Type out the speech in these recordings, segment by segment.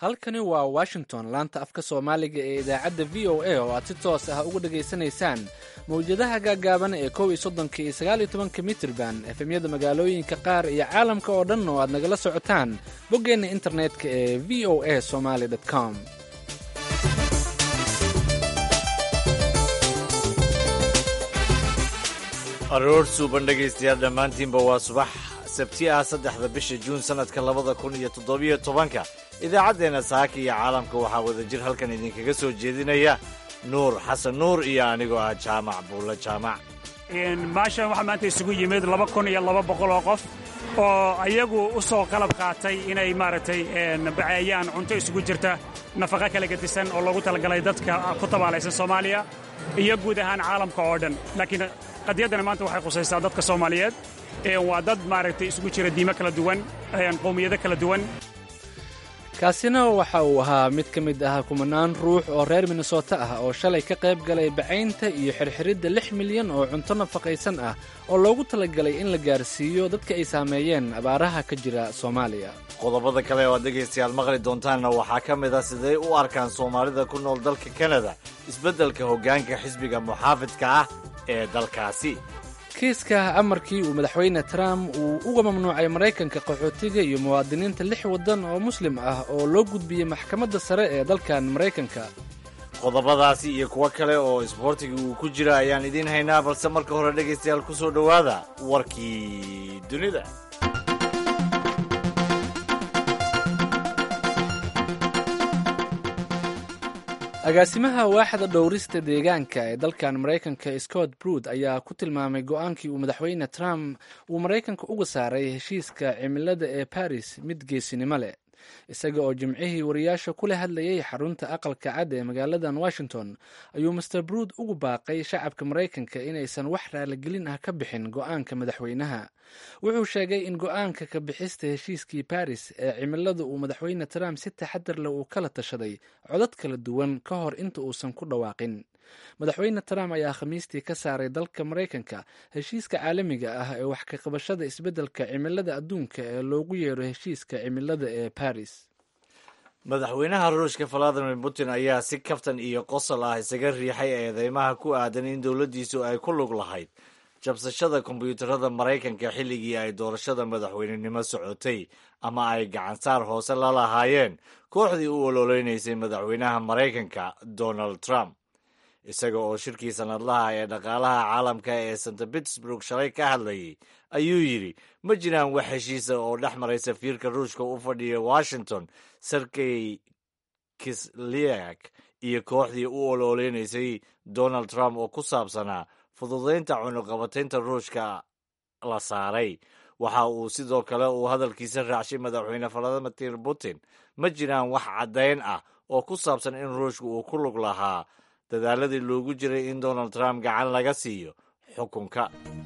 halkani waa washington laanta afka soomaaliga ee idaacadda v o a oo aad si toos ah uga dhegaysanaysaan mawjadaha gaagaaban ee kow iyo soddonka iyo sagaal iyo tobanka mitrban efemyada magaalooyinka qaar iyo caalamka oo dhan oo aad nagala socotaan boggeenna internetka ee v o a somaly com aroor suuban dhegaystayaal dhammaantiinba waa subax sabti ah saddexda bisha juun sannadka labada kun iyo toddobiyo tobanka idaacaddeenna saaka iyo caalamka waxaa wadajir halkan idinkaga soo jeedinaya nuur xasan nuur iyo anigoo ah jaamac buulla jaamac maashan waxaa maanta isugu yimid laba kun iyo laba boqol oo qof oo ayagu u soo qalab qaatay inay maaragtay baceeyaan cunto isugu jirta nafaqa kala gedisan oo loogu talagalay dadka ku tabaalaysan soomaaliya iyo guud ahaan caalamka oo dhan laakiin qadiyaddana maanta waxay khusaysaa dadka soomaaliyeed waa dad maaragtay isugu jira diimo kala duwan qowmiyado kala duwan kaasina waxa uu ahaa mid ka mid ah kumanaan ruux oo reer minnesota ah oo shalay ka qayb galay bacaynta iyo xirxiridda lix milyan oo cunto nafaqaysan ah oo loogu talagalay in la gaarsiiyo dadka ay saameeyeen abaaraha ka jira soomaaliya qodobada kale oo aad dhegaystayaal maqli doontaanna waxaa ka mid ah siday u arkaan soomaalida ku nool dalka kanada isbeddelka hoggaanka xisbiga muxaafidka ah ee dalkaasi kiiska amarkii uu madaxweyne trump uu uga mamnuucay maraykanka qaxootiga iyo muwaadiniinta lix waddan oo muslim ah oo loo gudbiyey maxkamadda sare ee dalkan maraykanka qodobadaasi iyo kuwo kale oo isboortiga uu ku jira ayaan idiin haynaa balse marka hore dhegaystayaal ku soo dhowaada warkii dunida agaasimaha waaxda dhowrista deegaanka ee dalkan maraykanka scott brood ayaa ku tilmaamay go-aankii uu madaxweyne trump uu maraykanka uga saaray heshiiska cimilada ee baris mid geesinimo leh isaga oo jimcihii wariyaasha kula hadlayay xarunta aqalka cad ee magaaladan washington ayuu master brood ugu baaqay shacabka maraykanka inaysan wax raaligelin ah ka bixin go-aanka madaxweynaha wuxuu sheegay in go-aanka ka bixista heshiiskii baris ee cimilada uu madaxweyne trump si taxadar leh uu kala tashaday codad kala duwan ka hor inta uusan ku dhawaaqin madaxweyne trump ayaa khamiistii ka saaray dalka maraykanka heshiiska caalamiga ah ee wax ka qabashada isbeddelka cimilada adduunka ee loogu yeero heshiiska cimilada ee baris madaxweynaha ruushka valadimir putin ayaa si kaftan iyo qosol ah isaga riixay eedeymaha ku aadan in dowladdiisu ay ku lug lahayd jabsashada kombyuutarada maraykanka xilligii ay doorashada madaxweynenimo socotay ama ay gacansaar hoose la lahaayeen kooxdii u ololeynaysay madaxweynaha maraykanka donald trump isaga oo shirkii sanadlaha ee dhaqaalaha caalamka ee st pittsburg shalay ka hadlayay ayuu yidhi ma jiraan wax heshiisa oo dhex maray safiirka ruushka u fadhiya washington sergey kisliak iyo kooxdii u ololeynaysay donald trump oo ku saabsanaa fududaynta cunuqabataynta ruushka la saaray waxa uu sidoo kale uu hadalkiisa raacshay madaxweyne valadimir putin ma jiraan wax caddayn ah oo ku saabsan in ruushka uu ku lug lahaa dadaaladii loogu jiray in donald trump gacan laga siiyo xukunka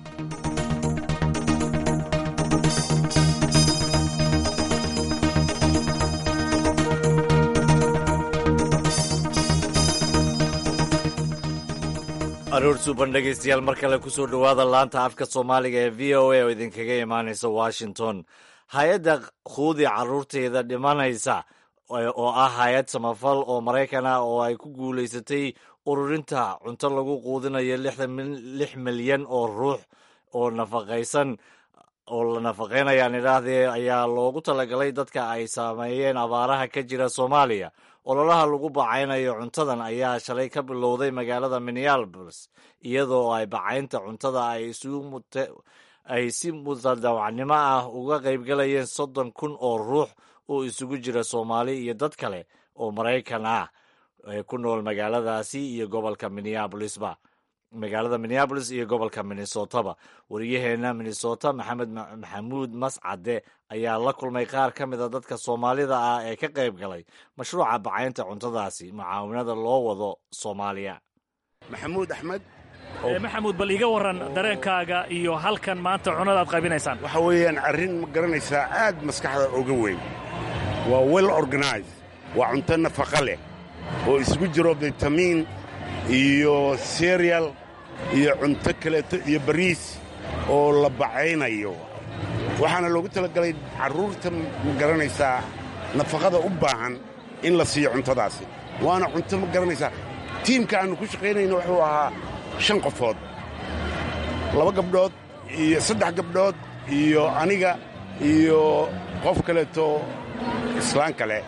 aroor suuban dhegaystayaal mar kale ku soo dhowaada laanta afka soomaaliga ee v o a oo idinkaga imaanaysa washington hay-adda khuudi carruurteeda dhimanaysa oo ah hay-ad samafal oo maraykan ah oo ay ku guulaysatay ururinta cunto lagu quudinayo lix milyan oo ruux oo nafaqaysan oo la nafaqaynayaan idhaahdee ayaa loogu talagalay dadka ay saameeyeen abaaraha ka jira soomaaliya ololaha lagu bacaynayo cuntadan ayaa shalay ka bilowday magaalada minneapolis iyadoo ay bacaynta cuntada ay si mutadawacnimo ah uga qaybgalayeen soddon kun oo ruux oo isugu jira soomaali iyo dad kale oo maraykan ah ee ku nool magaaladaasi iyo gobolka minneabolisba magaalada minneabolis iyo gobolka minnesotaba wariyaheenna minnesota maxamed maxamuud mascade ayaa la kulmay qaar ka mid a dadka soomaalida ah ee ka qayb galay mashruuca bacaynta cuntadaasi mucaawinada loo wado soomaaliya maxamuud axmed maxamuud bal iga warran dareenkaaga iyo halkan maanta cunada aad qaybinaysaan waxa weeyaan arrin ma garanaysaa aad maskaxda oga weyn waa well organized waa cunto nafaqa leh oo isugu jiro bitamiin iyo serial iyo cunto kaleeto iyo bariis oo la bacaynayo waxaana loogu talagalay carruurta ma garanaysaa nafaqada u baahan in la siiyo cuntadaasi waana cunto ma garanaysaa tiimka aannu ku shaqaynayno wuxuu ahaa shan qofood laba gabdhood iyo saddex gabdhood iyo aniga iyo qof kaleeto islaan kale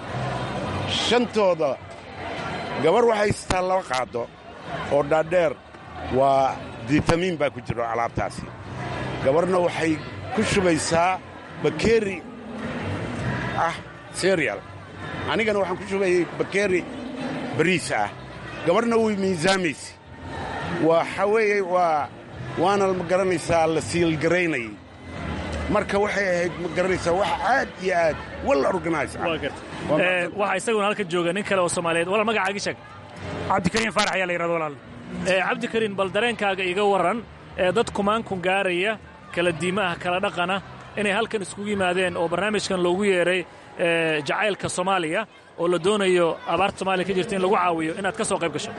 shantooda gabar waxay haystaa laba qaado oo dhaadheer waa ditamiin baa ku jiro alaabtaasi gabarna waxay ku shubaysaa bakeeri ah serial anigana waxaan ku shubayay bakeeri bariis ah gabarna way miisaamaysa waxa weeye waa waana ma garanaysaa la siilgaraynayay marka waxay ahayd ma garanaysaa wax aad iyo aad well organize ah waxaa isaguna halka jooga nin kale oo soomaaliyeed walaal magacaagi sheeg cabdikariin faarax ayaa la yidhahdo walaal cabdikariin bal dareenkaaga iga warran ee dad kumaankun gaaraya kala diima ah kala dhaqana inay halkan iskugu yimaadeen oo barnaamijkan loogu yeedhay jacaylka soomaaliya oo la doonayo abaarta soomaaliya ka jirta in lagu caawiyo inaad ka soo qayb gasho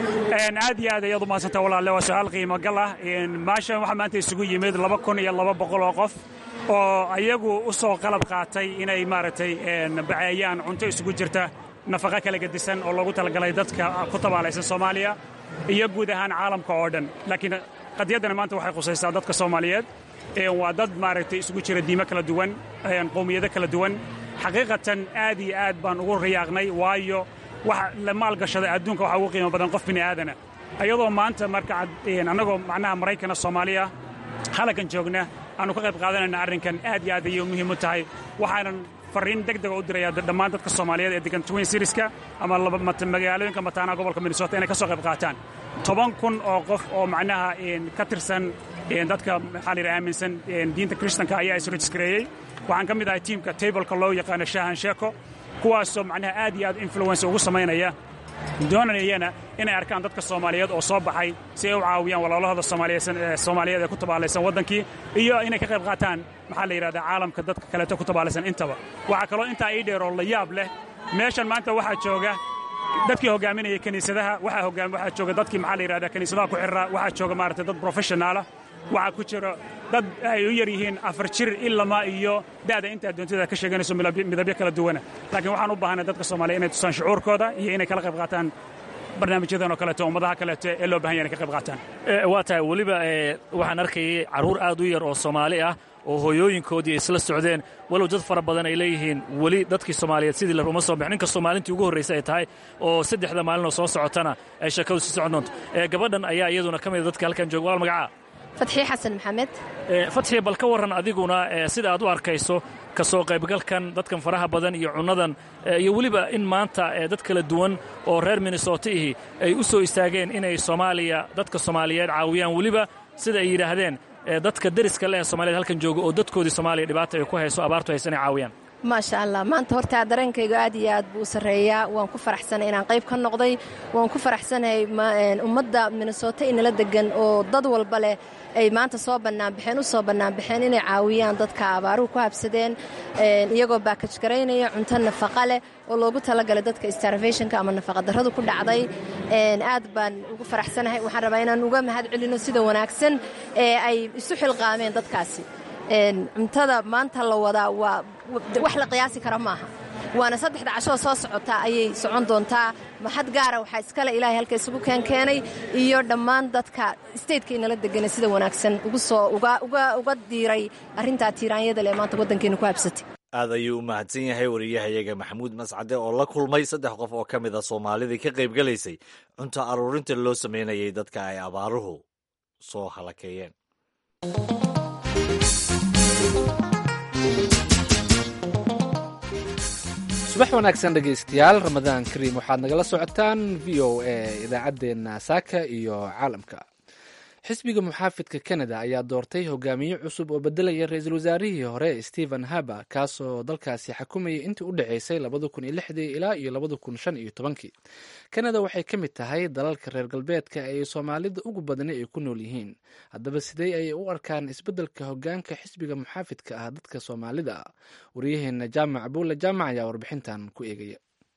aad iyo aad ayaad u mahadsanta walaalle waa su-aal qiimo gal ah maashan waxaa maanta isugu yimid laba kun iyo laba boqol oo qof oo ayagu u soo qalab qaatay inay maaragtay baceeyaan cunto isugu jirta nafaqa kala gedisan oo loogu talagalay dadka ku tabaalaysan soomaaliya iyo guud ahaan caalamka oo dhan laakiin qadiyaddana maanta waxay khusaysaa dadka soomaaliyeed waa dad maaragtay isugu jira diimo kala duwan qowmiyado kala duwan xaqiiqatan aad iyo aad baan ugu riyaaqnay waayo wax la maalgashada adduunka waxaa ugu qiimo badan qof bini aadana ayadoo maanta marka annagoo macnaha maraykana soomaaliya halkan joogna aanu ka qayb qaadanayna arrinkan aad iyo aad ayay muhiim u tahay waxaanan farriin deg dega u diraya dhammaan dadka soomaaliyeed ee degan twin sirieska ama magaalooyinka mataanaha gobolka minnesota inay ka soo qayb qaataan toban kun oo qof oo macnaha ka tirsan dadka maxaa la yidhaha aaminsan diinta kristanka ayaa isrejiskareeyey waxaan ka mid ahay tiimka tableka loo yaqaano shaahan sheeko kuwaasoo macnaha aad iyo aad influence ugu samaynaya doonayana inay arkaan dadka soomaaliyeed oo soo baxay si ay u caawiyaan walaalahooda soomaaliyeed ee ku tabaalaysan waddankii iyo inay ka qayb qaataan maxaa la yidhahdaa caalamka dadka kaleeto ku tabaalaysan intaba waxaa kaloo intaa ii dheer oo la yaab leh meeshan maanta waxaa jooga dadkii hogaaminaya kiniisadaha waxaa jooga dadkii maxaa la yidhahdaa kiniisadaha ku xirra waxaa jooga maaragtay dad professionaala waxaa ku jira dad ay u yar yihiin afar jir ilama iyo da'da intaa doontada ka sheeganayso midabyo kala duwana laakiin waxaan u baahanay dadka soomaaliya inay tusaan shucuurkooda iyo inay kala qayb qaataan barnaamijyadan oo kaleeto ummadaha kaleeto ee loo bahan yahay inay ka qayb qaataan waa tahay weliba waxaan arkayay carruur aad u yar oo soomaali ah oo hooyooyinkoodii ay isla socdeen walow dad fara badan ay leeyihiin weli dadkii soomaaliyeed sidii la ruma soo bixin inkastoo maalintii ugu horraysay ay tahay oo saddexda maalinoo soo socotana ay sheekadu sii socon doonto gabadhan ayaa iyaduna ka mida dadka halkan jooga walaal magacaa fatxii xasan maxamed fatxii bal ka warran adiguna sida aad u arkayso ka soo qaybgalkan dadkan faraha badan iyo cunnadan iyo weliba in maanta dad kala duwan oo reer minnesota ihi ay u soo istaageen inay soomaaliya dadka soomaaliyeed caawiyaan weliba sida ay yidhaahdeen dadka deriska leh ee soomaaliyed halkan jooga oo dadkoodii soomaaliya dhibaata ay ku hayso abaartu haysa inay caawiyaan maasha allah maanta hortaa dareenkayga aad iyo aad buu u sarreeyaa waan ku faraxsanay inaan qayb ka noqday waan ku faraxsanahay ummadda minnesota inala degan oo dad walba leh ay maanta soo bannaanbaxeen u soo bannaanbaxeen inay caawiyaan dadka abaaruhu ku habsadeen iyagoo baakaj garaynaya cunto nafaqa leh oo loogu talagalay dadka starvationka ama nafaqadarradu ku dhacday aad baan ugu faraxsanahay waxaan rabaa inaan uga mahad celino sida wanaagsan ee ay isu xilqaameen dadkaasi cuntada maanta la wadaa waa wax la qiyaasi kara maaha waana saddexda cashoo soo socotaa ayay socon doontaa maxad gaara waxaa iskale ilaahay halka isugu keenkeenay iyo dhammaan dadka stateka inala deganay sida wanaagsan ugu soo uga diiray arrintaa tiiraanyada leh maanta waddankeena ku habsatay aad ayuu u mahadsan yahay wariyahayaga maxamuud mascade oo la kulmay saddex qof oo ka mid a soomaalidii ka qayb gelaysay cunto aruurinta loo samaynayay dadka ay abaaruhu soo halakeeyeen subax wanaagsan dhegaystayaal ramadaan kariim waxaad nagala socotaan v o a idaacaddeenna saaka iyo caalamka xisbiga muxaafidka canada ayaa doortay hogaamiye cusub oo bedelaya ra-iisul wasaarihii hore stephen haber kaasoo dalkaasi xakumayay intii u dhexaysay labada kun iyo lixdii ilaa iyo labada kun shan iyo tobankii canada waxay ka mid tahay dalalka reer galbeedka ay soomaalida ugu badani ay ku nool yihiin haddaba sidee ayay u arkaan isbeddelka hogaanka xisbiga muxaafidka ah dadka soomaalida ah waryaheena jaamac buulle jaamac ayaa warbixintan ku eegaya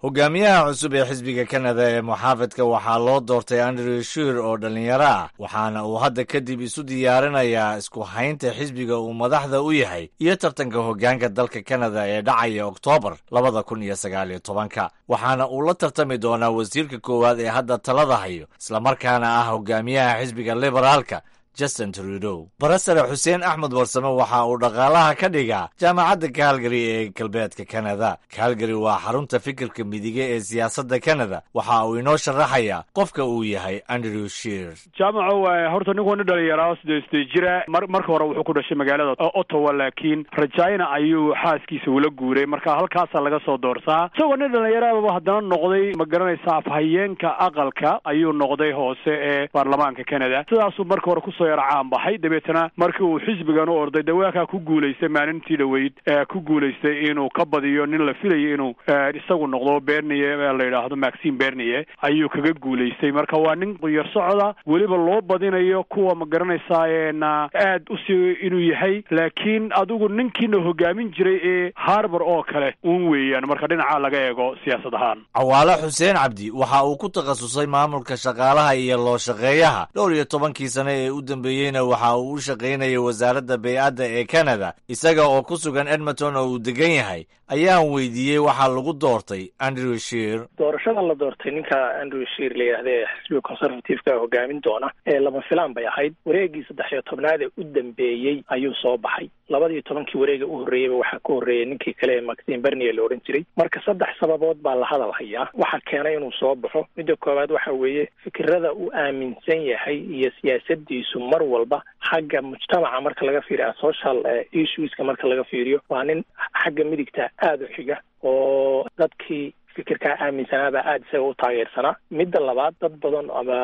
hogaamiyaha cusub ee xisbiga kanada ee muxaafidka waxaa loo doortay andrew shir oo dhallinyaro ah waxaana uu hadda kadib isu diyaarinayaa isku haynta xisbiga uu madaxda u yahay iyo tartanka hoggaanka dalka kanada ee dhacaya oktoobar labada kun iyo sagaal iyo tobanka waxaana uu la tartami doonaa wasiirka koowaad ee hadda talada hayo islamarkaana ah hogaamiyaha xisbiga liberaalka justin trudow barasare xuseen axmed warsame waxa uu dhaqaalaha ka dhigaa jaamacadda calgary ee galbeedka kanada calgary waa xarunta fikirka midige ee siyaasadda kanada waxa uu inoo sharaxayaa qofka uu yahay andrew shir jaamaco horta ninku nin dhalinyaro sidee sidee jira mar marka hore wuxuu ku dhashay magaalada ottawa laakiin rajayna ayuu xaaskiisa ula guuray marka halkaasa laga soo doortaa isagoo nin dhalinyaraba haddana noqday ma garanaysa afhayeenka aqalka ayuu noqday hoose ee baarlamaanka canada sidaasuu marka hore ku yar caan baxay dabeetana markii uu xisbigan u orday dawaakaa ku guulaystay maalintii dhoweyd ku guulaystay inuu ka badiyo nin la filayo inuu isagu noqdo berniye la yidhaahdo maxim berniye ayuu kaga guulaystay marka waa nin quyar socda weliba loo badinayo kuwa ma garanaysaa na aad usii inuu yahay laakiin adigu ninkiina hogaamin jiray ee harbor oo kale un weeyaan marka dhinaca laga eego siyaasad ahaan cawaale xuseen cabdi waxa uu ku takhasusay maamulka shaqaalaha iyo loo shaqeeyaha dhowr iyo tobankii sane ee u dambeeyeyna waxa uu u shaqaynayay wasaaradda bey-adda ee kanada isaga oo ku sugan edmonton oo uu degan yahay ayaan weydiiyey waxaa lagu doortay andrew shir doorashada la doortay ninka andrew shir la yidhahda ee xisbiga conservative-ka hogaamin doona ee lama filaan bay ahayd wareegii saddex iyo tobnaad ee u dambeeyey ayuu soo baxay labadiiyo tobankii wareega u horreeyeyba waxaa ka horreeyay ninkii kale ee maxim bernier la odhan jiray marka saddex sababood baa la hadal hayaa waxaa keenay inuu soo baxo midda koowaad waxa weeye fikirada uu aaminsan yahay iyo siyaasadiisu mar walba xagga mujtamaca marka laga fiiriyo social issueska marka laga fiiriyo waa nin xagga midigta aada u xiga oo dadkii fikirkaa aaminsanaabaa aada isaga u taageersanaa midda labaad dad badan ama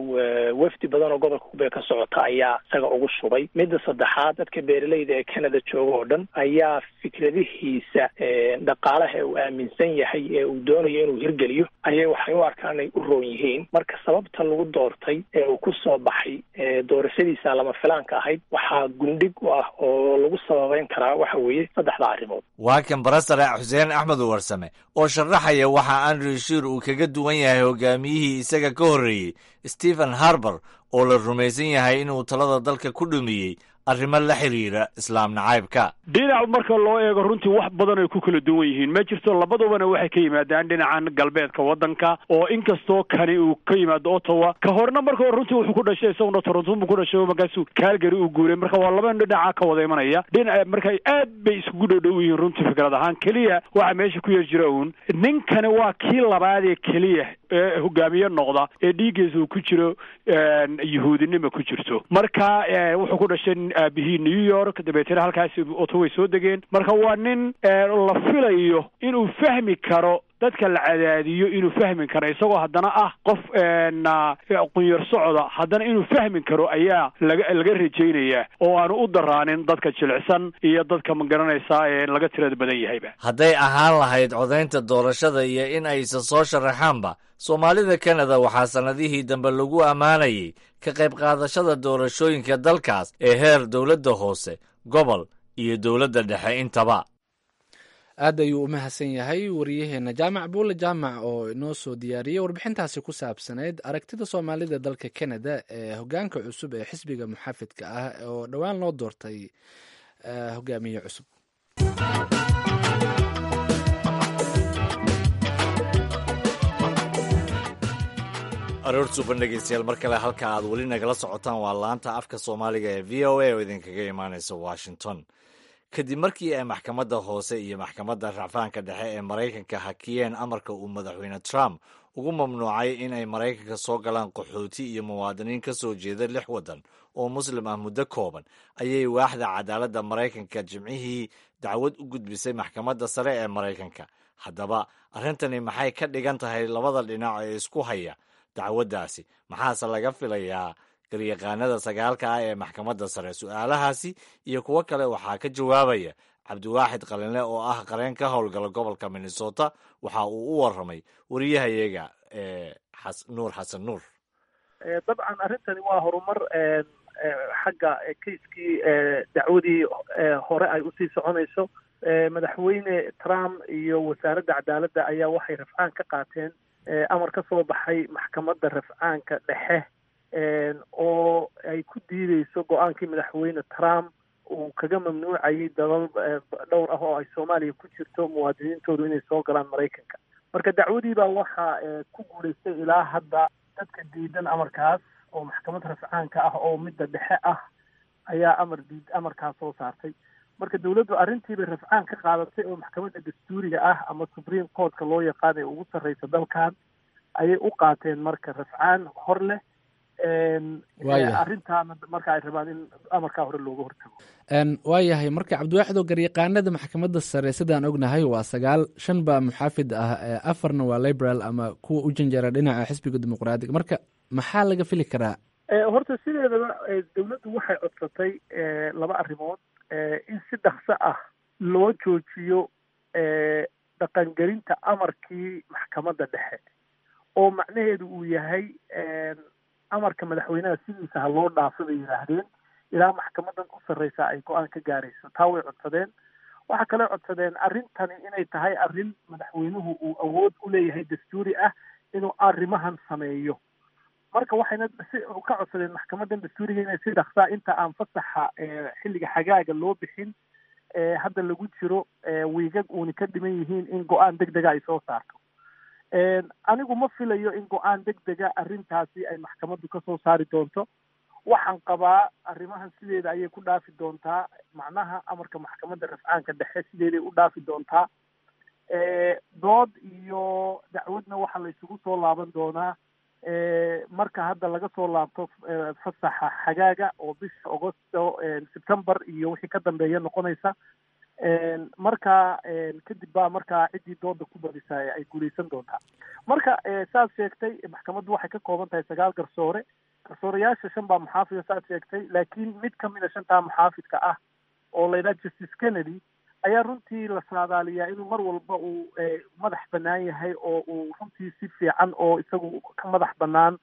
wafdi badan oo gobolka kubee ka socota ayaa isaga ugu shubay midda saddexaad dadka beeralayda ee canada jooga oo dhan ayaa fikradihiisa dhaqaalaha ee uu aaminsan yahay ee uu doonayo inuu hirgeliyo ayay waxay u arkaan inay u roon yihiin marka sababta lagu doortay ee uu ku soo baxay doorashadiisa lama filaanka ahayd waxaa gundhig u ah oo lagu sababeyn karaa waxa weeye saddexda arrimood waa kan barasare xuseen axmed warsame oo sharaxaya waxa andrew shir uu kaga duwan yahay hogaamiyihii isaga ka horreeyey stephen harbor oo la rumaysan yahay inuu talada dalka ku dhumiyey arrimo la xiriira islaam nacaybka dhinac marka loo eego runtii wax badan ay ku kala duwan yihiin ma jirto labadubana waxay ka yimaadaan dhinacan galbeedka waddanka oo inkastoo kani uu ka yimaado ottawa ka horna marka hore runtii wuxuu ku dhashay isaguna toronto buu ku dhashay markaasuu calgary uu guuray marka waa laba dhinaca ka wada imanaya dhinaca marka aad bay iskugu dhowdhow yihiin runtii fikrad ahaan keliya waxa meesha ku yar jira uun ninkani waa kii labaad ee keliya ee hogaamiye noqda ee dhiiggiisa uu ku jiro yuhuudinima ku jirto marka wuxuu ku dhashay aabihii new york dabeetana halkaasi ottoway soo degeen marka waa nin la filayo inuu fahmi karo dadka la cadaadiyo inuu fahmi karo isagoo haddana ah qof qunyar socda haddana inuu fahmi karo ayaa laga laga rajaynayaa oo aanu u daraanin dadka jilicsan iyo dadka ma garanaysaa ee laga tirada badan yahayba hadday ahaan lahayd codaynta doorashada iyo in aysa soo sharaxaanba soomaalida kanada waxaa sannadihii dambe lagu ammaanayay ka qayb qaadashada doorashooyinka dalkaas ee heer dowladda hoose gobol iyo dowladda dhexe intaba aad ayuu u mahadsan yahay wariyaheenna jaamac buule jaamac oo inoo soo diyaariyey warbixintaasi ku saabsanayd aragtida soomaalida dalka canada ee hogaanka cusub ee xisbiga muxaafidka ah oo dhowaan loo doortay hogaamiye cusub aroor suuban dhegeystayaal mar kale halka aad weli nagala socotaan waa laanta afka soomaaliga ee v o a oo idinkaga imaaneysa washington kadib markii ay maxkamadda hoose iyo maxkamadda racfaanka dhexe ee maraykanka hakiyeen amarka uu madaxweyne trump ugu mamnuucay in ay maraykanka soo galaan qaxooti iyo muwaadiniin ka soo jeeda lix waddan oo muslim ah muddo kooban ayay waaxda cadaaladda maraykanka jimcihii dacwad u gudbisay maxkamadda sare ee maraykanka haddaba arrintani maxay ka dhigan tahay labada dhinac ee isku haya dacwaddaasi maxaase laga filayaa garyaqaanada sagaalka ah ee maxkamadda sare su-aalahaasi iyo kuwo kale waxaa ka jawaabaya cabdiwaaxid qalinle oo ah qareen ka howlgala gobolka minnesota waxa uu u waramay wariyahayaga ee nuur xasan nuur dabcan arrintani waa horumar xagga kaiskii dacwadii hore ay usii soconayso madaxweyne trump iyo wasaaradda cadaaladda ayaa waxay rafcaan ka qaateen amar ka soo baxay maxkamadda rafcaanka dhexe oo ay ku diideyso go-aankii madaxweyne trump uu kaga mamnuucayay dalal dhowr ah oo ay soomaaliya ku jirto muwaadiniintoodu inay soo galaan maraykanka marka dacwadii baa waxaa ku guulaystay ilaa hadda dadka diidan amarkaas oo maxkamad rafcaanka ah oo midda dhexe ah ayaa amar diid amarkaas soo saartay marka dawladdu arrintiibay rafcaan ka qaadatay oo maxkamadda dastuuriga ah ama supreme courtka loo yaqaan ee ugu sarreysa dalkan ayay u qaateen marka rafcaan hor leh arrintaana marka ay rabaan in amarkaa hore looga hortago waayahay marka cabdiwaaxidoo garyaqaanada maxkamadda sare sidaan ognahay waa sagaal shan baa muxaafid ah afarna waa liberal ama kuwa u janjara dhinaca xisbiga dimuqraadiga marka maxaa laga fili karaa horta sideedaba dawladdu waxay codsatay laba arrimood in si dhakso ah loo joojiyo dhaqangelinta amarkii maxkamadda dhexe oo macnaheedu uu yahay amarka madaxweynaha sidiisa ha loo dhaafo bay yidhaahdeen ilaa maxkamadan u sarreysa ay go-aan ka gaarayso taa way codsadeen waxaa kaloo codsadeen arrintani inay tahay arrin madaxweynuhu uu awood u leeyahay dastuuri ah inuu arrimahan sameeyo marka waxayna si ka codsadeen maxkamadan dastuuriga inay si dhaksaa inta aan fasaxa xilliga xagaaga loo bixin hadda lagu jiro wiigag uuna ka dhiman yihiin in go-aan deg dega ay soo saarto anigu ma filayo in go-aan deg dega arrintaasi ay maxkamaddu ka soo saari doonto waxaan qabaa arrimahan sideeda ayay ku dhaafi doontaa macnaha amarka maxkamadda rafcaanka dhexe sideeday u dhaafi doontaa dood iyo dacwadna waxaa la isugu soo laaban doonaa marka hadda laga soo laabto fasaxa xagaaga oo bisha augosto september iyo wixii ka dambeeya noqonaysa marka kadib baa markaa ciddii dooda ku badisa ay guuleysan doontaa marka saad sheegtay maxkamaddu waxay ka kooban tahay sagaal garsoore garsooreyaasha shan baa muxaafida saad sheegtay laakiin mid kamid a shantaa muxaafidka ah oo la yidhaha justice kennedy ayaa runtii la saadaaliyaa inuu mar walba uu madax bannaan yahay oo uu runtii si fiican oo isagu ka madax bannaan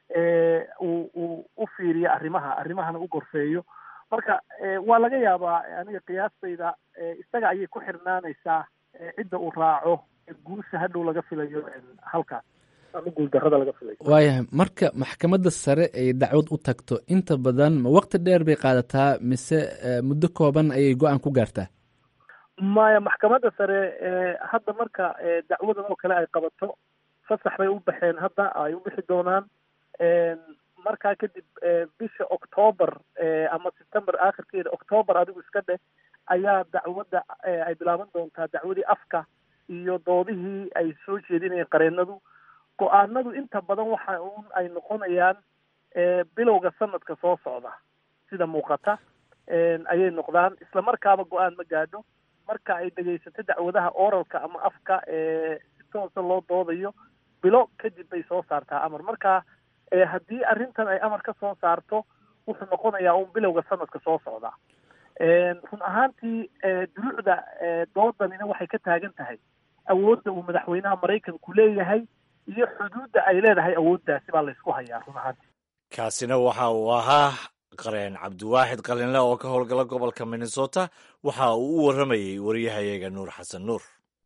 uu uu u fiiriyo arrimaha arrimahana u gorfeeyo marka waa laga yaabaa aniga qiyaastayda isaga ayay ku xirnaanaysaa cidda uu raaco guusha hadhow laga filayo halkaas ama guuldarrada laga filayo waayahay marka maxkamadda sare ay dacwad u tagto inta badan ma waqti dheer bay qaadataa mise muddo kooban ayay go-aan ku gaartaa maya maxkamadda sare hadda marka dacwadan oo kale ay qabato fasax bay u baxeen hadda ay u bixi doonaan markaa kadib bisha octoober ama september aakhirkeeda octoober adigu iska dheh ayaa dacwadda ay bilaaban doontaa dacwadii afka iyo doodihii ay soo jeedinayeen qareenadu go-aanadu inta badan waxa un ay noqonayaan bilowga sanadka soo socda sida muuqata ayay noqdaan isla markaaba go-aan ma gaadho marka ay dhegaysato dacwadaha oralka ama afka si toosa loo doodayo bilo kadib bay soo saartaa amar marka haddii arrintan ay amar ka soo saarto wuxuu noqonayaa un bilowga sanadka soo socda run ahaantii dulucda doodanina waxay ka taagan tahay awoodda uu madaxweynaha maraykanku leeyahay iyo xuduudda ay leedahay awooddaasi baa laysku hayaa run ahaantii kaasina waxa uu ahaa qareen cabdiwaaxid qalinle oo ka howlgala gobolka minnesota waxa uu u warramayey waryahayaga nuur xasan nuur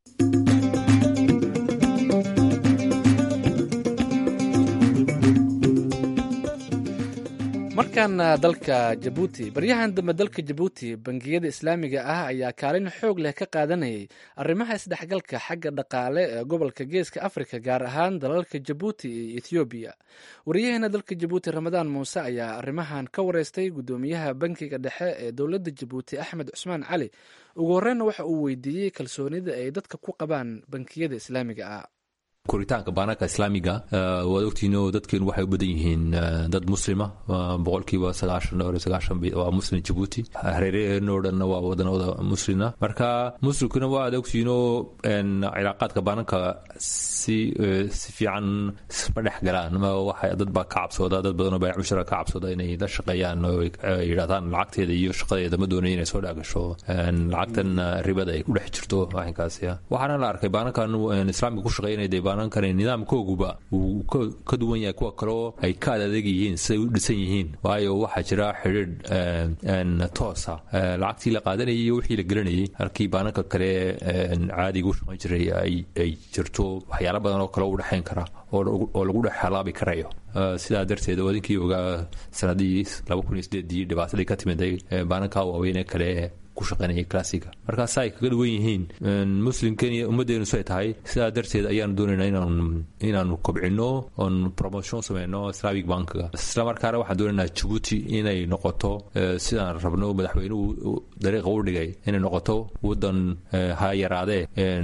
markaana dalka jabuuti baryahan dambe dalka jabuuti bangiyada islaamiga ah ayaa kaalin xoog leh ka qaadanayay arrimaha isdhexgalka xagga dhaqaale ee gobolka geeska afrika gaar ahaan dalalka jabuuti iyo ethoobiya wariyaheena dalka jabuuti ramadaan muuse ayaa arrimahan ka wareystay guddoomiyaha bankiga dhexe ee dowladda jabuuti axmed cusmaan cali ugu horreynna waxa uu weydiiyey kalsoonida ay dadka ku qabaan bankiyada islaamiga ah koritaanka baanaka islaamiga waad ogtihiinoo dadkeenu waxay u badan yihiin dad muslima boqolkiiba sagaashan dhowr iyo sagaashan waa muslim jabuuti hareeraheenoo dhanna waa wadanada muslina marka muslimkuna waa aad ogtihiinoo cilaaqaadka baananka si si fiican isma dhex galaan waxa dad baa ka cabsooda dad badanoo baayac mushara ka cabsooda inay la shaqeeyaan oo yidhahdaan lacagteeda iyo shaqadeeda ma doonay inay soo dhaagasho lacagtan ribada ay ku dhex jirto arrinkaasi waxaana la arkay baanankan islaamiga ku shaqeeya inay dee baana baanankani nidaamkooguba uu ka duwan yahay kuwa kale oo ay ka adadeeg yihiin siday u dhisan yihiin waayo waxaa jira xidhiidh toosa lacagtii la qaadanayay iyo wixii la gelinayay halkii baananka kale caadiga u shaqayn jiray ay jirto waxyaala badan oo kale u dhexayn kara oo lagu dhex halaabi karayo sidaa darteed wadinkii ogaa sanadii laba kun iyo sideedii dhibaatadii ka timiday baananka waaweynee kale ku shaqaynayay classiga markaas ay kaga duwan yihiin muslimkan iyo ummaddeenu say tahay sidaa darteed ayaanu doonaynaa inaan inaanu kobcino oon promotion sameyno islamic bankiga isla markaana waxaan doonaynaa jabuuti inay noqoto sidaan rabno madaxweynuhu dariiqa u dhigay inay noqoto wadan ha yaraadee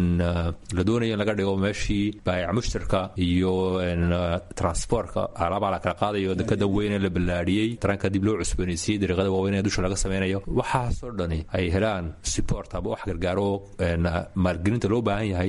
la doonayo in laga dhigo meeshii baayac mushtarka iyo transportka alaabaa la kala qaadayo dekada weyne la ballaadhiyey taranka dib loo cusboonaysiiyey dariiqada waaweyn ee dusha laga sameynayo waxaasoo dhani ay helaan support aba wax gargaaro maalgelinta loo baahan yahay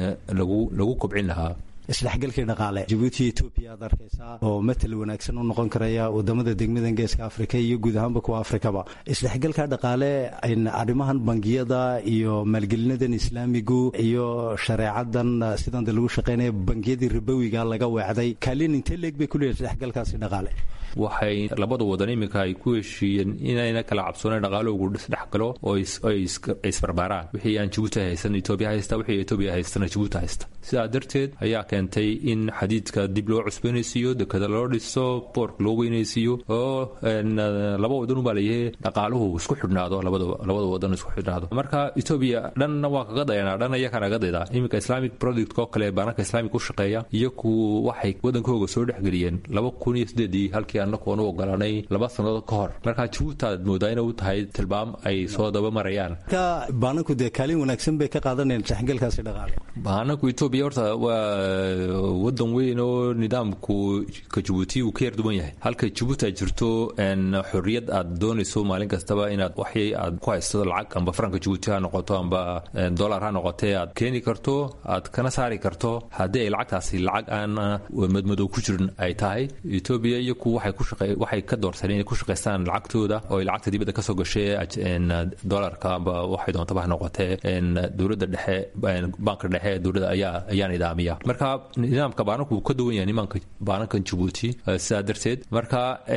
lagu kobcin lahaa isdhexgalkii dhaqaale jabuuti etoobiya aad arkaysaa oo matal wanaagsan u noqon karaya wadamada degmadan geeska afrika iyo guud ahaanba kuwa afrikaba isdhexgalka dhaqaale arrimahan bangiyada iyo maalgelinadan islaamigu iyo shareecadan sidan lagu shaqaynaya bangiyadii ribowiga laga weecday kaalin intee leeg bay kuleeyahay isdhexgalkaasi dhaqaale waxay labada wadan iminka ay ku heshiiyeen inayna kala cabsoonayn dhaqaaloogu isdhex galo oo ay isbarbaaraan wixii aan jabuuti haysan etoobiya haysta wixii etoobiya haystana jabuuti haysta sidaa darteed ayaa keentay in xadiidka dib loo cusboonaysiiyo dekada loo dhiso boork loo weynaysiiyo oo laba wadan ubaa layahay dhaqaaluhu isku xidhnaado labada wadan isku xidhnaado marka etoobiya dhanna waa kaga dayanaa dhan ayaa kanaga daydaa iminka islamic product oo kale baananka islaamic u shaqeeya iyaku waxay wadankooga soo dhexgeliyeen laba kun iyo sideedii halkii anaku aanu ogolanay laba sannadood ka hor marka jabuuti aad moodaa inay u tahay tilmaam ay soo daba marayaan marka baananku dee kaalin wanaagsan bay ka qaadanayaan isdhexgalkaasi dhaqaale baananku etoobiya horta waa wadan weyn oo nidaamku ka jabuuti uu ka yar duwan yahay halka jabuuti ay jirto xorriyad aad doonayso maalin kastaba inaad waxay aad ku haysato lacag amba faranka jabuuti ha noqoto amba dollar ha noqotee aad keeni karto aad kana saari karto haddii ay lacagtaasi lacag aan madmadow ku jirin ay tahay etoobiya iyo ku waxay waxay ka doorteen inay ku shaqaystaan lacagtooda oo ay lacagta dibadda kasoo gashay dollarka amba waxay doontaba ha noqotee dowladda dhexe banka dhexe dowladda ayaa ayaa nidaamiya marka nidaamka baananku wuu ka duwan yahay nimaanka baanankan jabuuti sidaa darteed marka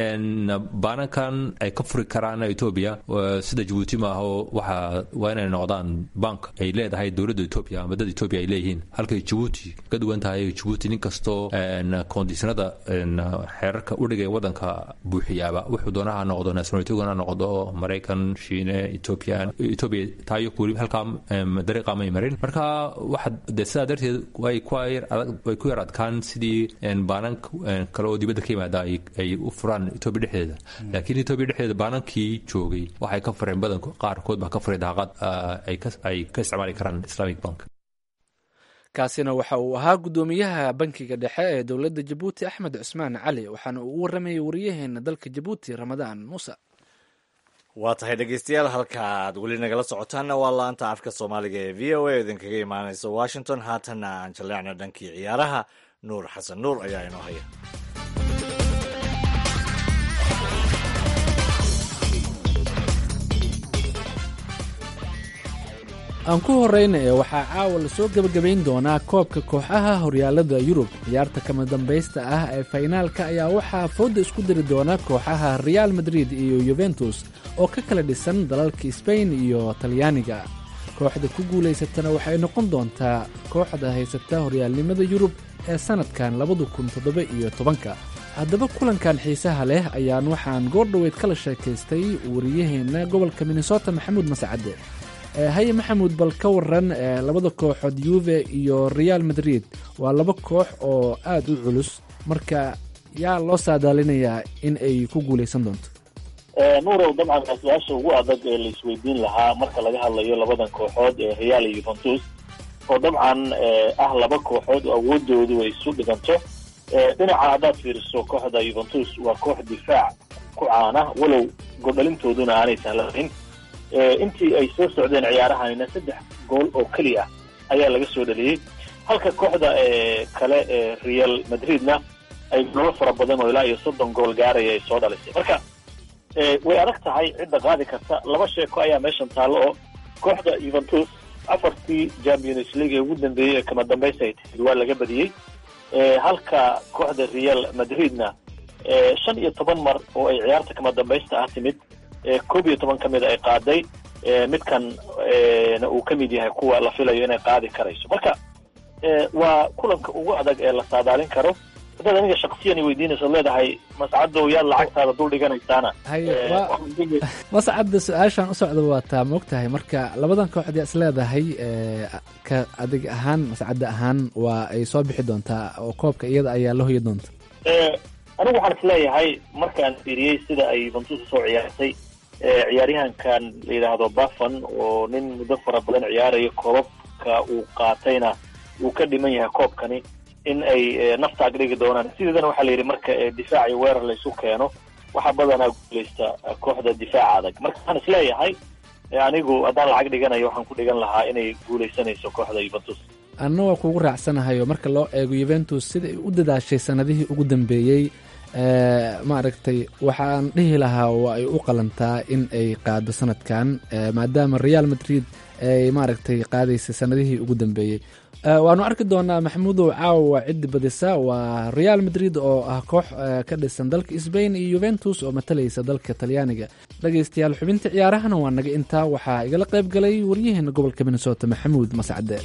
baanankan ay ka furi karaan etoobiya sida jabuuti maaho waxa waa inay noqdaan bank ay leedahay dowladda etoobiya ama dad etoobiya ay leeyihiin halkay jabuuti ka duwan tahay jabuuti nin kastoo kondiisnada xeerarka udhigay wadanka buuxiyaaba wuxuu doonaha noqdo nationalitygana noqdo maraykan shiine ethoobiyan etoobiya taayo weli halkaa dariiqa may marin marka waxa dee sidaa darteed way way ku yar adkaan sidii baanan kale oo dibadda ka yimaada ay u furaan etoobiya dhexdeeda laakiin etoobiya dhexdeeda baanankii joogay waxay ka fureen badan qaarkood baa ka furay daaqad ay ka isticmaali karaan islamic bank kaasina waxa uu ahaa guddoomiyaha bankiga dhexe ee dowladda jabuuti axmed cusmaan cali waxaana uu u waramayay wariyaheena dalka jabuuti ramadaan muuse waa tahay dhegeystayaal halka aad weli nagala socotaanna waa laanta afka soomaaliga ee v o a idinkaga imaanaysa washington haatanna aan jaleecna dhankii ciyaaraha nuur xasan nuur ayaa inoo haya aan ku horrayna ee waxaa caawa lasoo gebagabayn doonaa koobka kooxaha horyaalada yurub ciyaarta kama dambaysta ah ee faynaalka ayaa waxaa fooda isku diri doona kooxaha reaal madrid iyo yuventus oo ka kala dhisan dalalka sbain iyo talyaaniga kooxda ku guulaysatana waxay noqon doontaa kooxda haysata horyaalnimada yurub ee sannadkan labada kun toddoba iyo tobanka haddaba kulankan xiisaha leh ayaan waxaan goordhoweyd kala sheekaystay wariyaheenna gobolka minnesota maxamuud mascade haye maxamuud bal ka waran labada kooxood yuve iyo reaal madrid waa laba koox oo aad u culus marka yaa loo saadaalinayaa in ay ku guulaysan doonto nuurow dabcan waa su-aasha ugu adag ee la isweydiin lahaa marka laga hadlayo labadan kooxood ee real iyo yuventus oo dabcan ah laba kooxood oo awoodoodu ay isu dhiganto dhinaca haddaad fiiriso kooxda yuventus waa koox difaac ku caana walow goldhalintooduna aanay sahlayn intii ay soo socdeen ciyaarahanina saddex gool oo keliya ayaa laga soo dhaliyey halka kooxda kale ee real madridna ay goolo fara badan oo ilaa iyo soddon gool gaaraya ay soo dhalisay marka way adag tahay cidda qaadi karta laba sheeko ayaa meeshan taallo oo kooxda yuventus afartii champions league ee ugu dambeeyey ee kama dambaysta ay timid waa laga badiyey halka kooxda real madridna shan iyo toban mar oo ay ciyaarta kama dambaysta ah timid koob iyo toban ka mida ay qaaday midkan na uu ka mid yahay kuwa la filayo inay qaadi karayso marka waa kulanka ugu adag ee la saadaalin karo haddaad aniga shaksiyan weydiinayso leedahay mascadow yaad lacagtaada dul dhiganaysaana mascadda su-aashaan u socda waa taa ma og tahay marka labadan kooxd is leedahay ka adig ahaan mascadda ahaan waa ay soo bixi doontaa oo koobka iyada ayaa la hoyi doonta anigu waxaan is leeyahay markaan fiiriyey sida ay yuventus usoo ciyaartay ciyaaryahankan la yidhaahdo bafan oo nin muddo fara badan ciyaarayo koobabka uu qaatayna uu ka dhiman yahay koobkani in ay nafta ag dhigi doonaan sideedana waxaa la yidhi marka difaac iyo weerar laysu keeno waxaa badanaa guuleysta kooxda difaaca adag marka waxaan is leeyahay anigu haddaan lacag dhiganayo waxaan ku dhigan lahaa inay guuleysanayso kooxda yuventus anna waa kugu raacsanahay oo marka loo eego yuventus sida ay u dadaashay sanadihii ugu dambeeyey maaragtay waxaan dhihi lahaa waa ay u qalantaa in ay qaado sanadkan maadaama real madrid ay maaragtay qaadaysay sanadihii ugu dambeeyey waanu arki doonaa maxamuudow caawa ciddi badisa waa real madrid oo ah koox ka dhisan dalka sbain iyo yuventus oo matalaysa dalka talyaaniga dhegaystayaal xubinta ciyaarahana waa naga intaa waxaa igala qayb galay waryaheena gobolka minnesota maxamuud mascade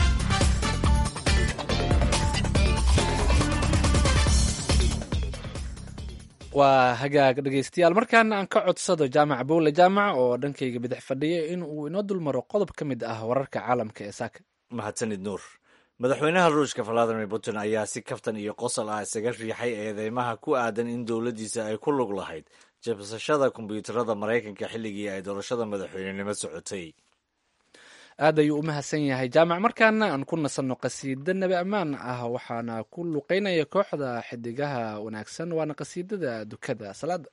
waa hagaag dhegaystayaal markaana aan ka codsado jaamac bowle jaamac oo dhankayga bidix fadhiya in uu inoo dulmaro qodob ka mid ah wararka caalamka ee saaka mahadsanid nuur madaxweynaha ruushka valadimir putin ayaa si kaftan iyo qosol ah isaga riixay eedeymaha ku aadan in dowladdiisa ay ku lug lahayd jabsashada kombiyuutarada maraykanka xilligii ay doorashada madaxweynenimo socotay aad ayuu u mahadsan yahay jaamac markaana aan ku nasanno qasiida nebi ammaan ah waxaana ku luqeynaya kooxda xidigaha wanaagsan waana qasiidada dukada salaada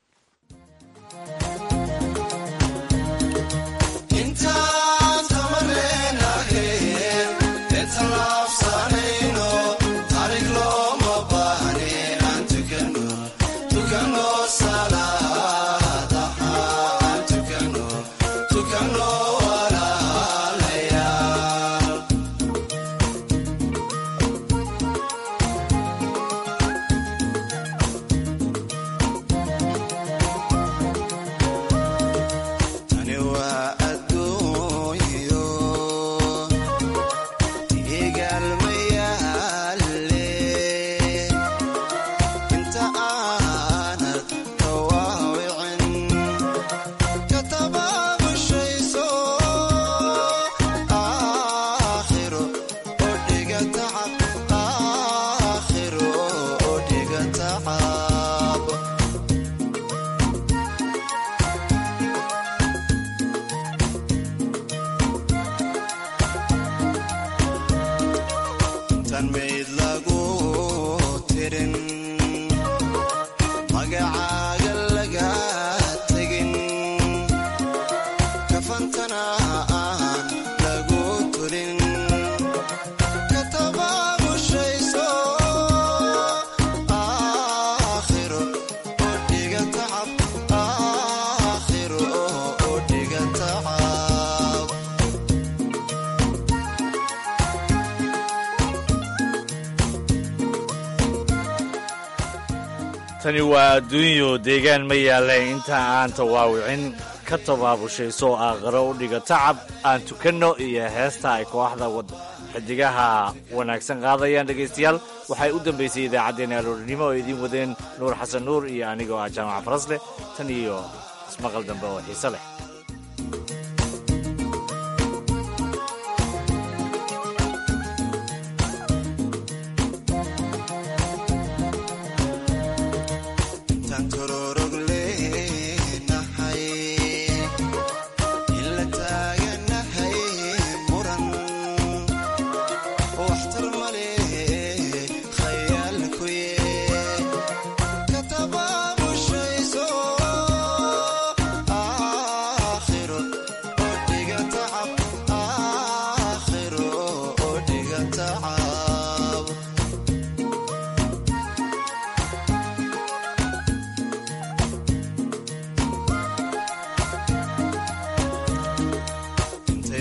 tani waa adduunyo deegaan ma yaaleen inta aan tawaawicin ka tabaabushayso aakhiro u dhiga tacab aan tukanno iyo heesta ay kooxda xidigaha wanaagsan qaadayaan dhegaystayaal waxay u dambaysay idaacaddeenna aloorinimo oo idiin wadeen nuur xasan nuur iyo anigoo ah jaamac farasleh tan iyo ismaqal dambe oo xiise leh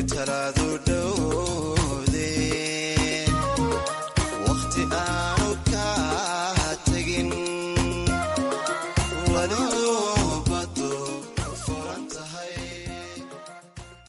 talaadu dhow